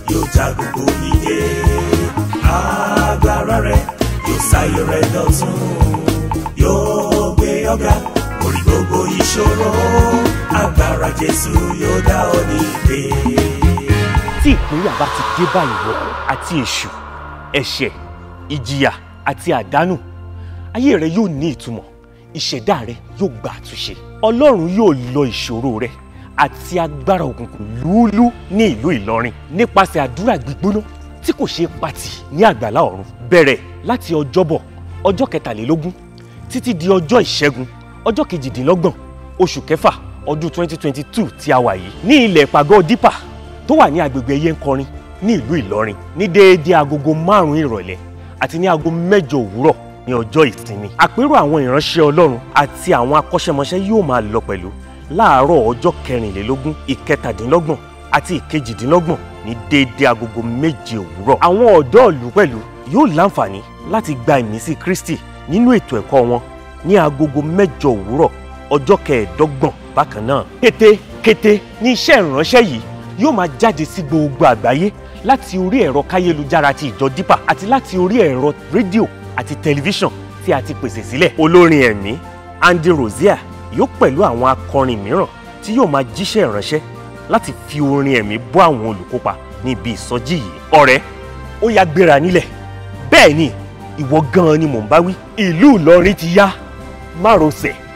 yóò já gbogbo ìdè agbára rẹ̀ yóò sáyé rẹ̀ dọ̀tun yóò gbé ọ̀gá orí gbogbo ìṣòro agbára Jésù yóò dá ọ nídè. tí ìpínyà bá ti dé bá ìwọ àti èṣù ẹ̀ṣẹ̀ ìjìyà àti àdánù ayé rẹ yóò ní ìtumọ̀ ìṣẹ̀dá rẹ yóò gba àtúnṣe ọlọ́run yóò lọ ìṣòro rẹ àti agbára òkùnkùn lúúlú ní ìlú ìlọrin nípasẹ̀ àdúrà gbígbóná tí kò ṣeé pàtì ní àgbàlá ọ̀run bẹ̀rẹ̀ láti ọjọ́bọ̀ ọjọ́ kẹtàlélógún títí di ọjọ́ ìṣẹ́gun ọjọ́ kejìdínlọ́gbọ̀n oṣù kẹfà ọdún 2022 tí a wà yìí ní ilẹ̀ ìpàgọ́ dípà tó wà ní agbègbè ẹyẹnkọrin ní ìlú ìlọrin ní déédéé agogo márùn-ún ìrọ̀lẹ́ àti ní aago mẹ́jọ òwúrọ̀ ní ọjọ́ ìsinmi àpérò àwọn ìránṣẹ́ ọlọ́run àti àwọn akọ́ṣẹ́mọṣẹ́ yóò máa lọ pẹ̀lú láàárọ̀ ọjọ́ kẹrìnlélógún ìkẹtàdínlọ́gbọ̀n àti ìkejìdínlọ́gbọ̀n ní déédéé agogo méje òwúrọ̀ àwọn ọ̀dọ́ ìlú pẹ̀lú yóò láǹfààní láti gba ìmísí kristi nínú ètò ẹ̀kọ́ wọn ní agogo mẹ́jọ òwúrọ̀ ọjọ́ kẹẹ̀ẹ́dọ́gbọ̀n bákan náà kété kété ní iṣẹ́ ìránṣẹ́ yìí yóò máa jáde sí gbogbo àgbáyé láti orí ẹ̀rọ káyélujára ti ìjọ dípà àti láti orí ẹ̀rọ rédíò àti tẹlifíṣàn tí a ti pèsè sílẹ̀. olórin ẹ̀mí Andy Rozier yóò pẹ̀lú àwọn akọrin mìíràn tí yóò máa jíṣẹ́ ìránṣẹ́ láti fi orin ẹ̀mí bọ́ àwọn olùkópa ní ibi ìsọjí yìí. ọ̀rẹ́ ó yá gbéra nílẹ̀ bẹ́ẹ̀ ni ìwọ gan-an ni mò ń bá wí ìlú Ìlọrin ti yá márosẹ̀